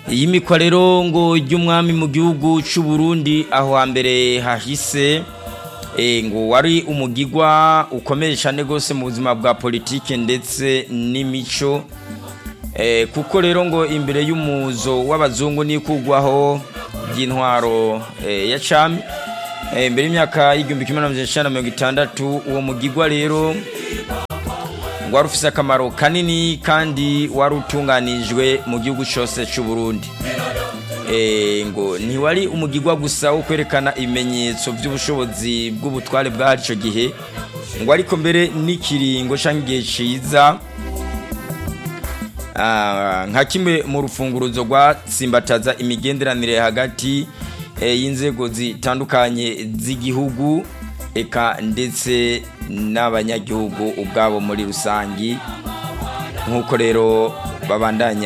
iyimikwa rero ngo ry'umwami mu gihugu cy'u Burundi aho hambere hahise ngo wari umugigwa ukomeye cyane rwose mu buzima bwa politiki ndetse n'imico kuko rero ngo imbere y'umuzo w'abazungu n'ikugwaho ry'intwaro ya cami imbere y'imyaka y'igihumbi kimwe na mirongo itandatu uwo mugigwa rero wari ufite akamaro kanini kandi wari utunganijwe mu gihugu cyose cy'u Burundi ngo ntiwari umugigwa gusa wo kwerekana ibimenyetso by'ubushobozi bw'ubutware bw'ahari icyo gihe ngo ariko mbere n'ikiringo cyangwa igihe cyiza nka kimwe mu rufunguruzo rwatsimbataza imigenderanire hagati y'inzego zitandukanye z'igihugu eka ndetse n'abanyagihugu ubwabo muri rusange nk'uko rero babandanya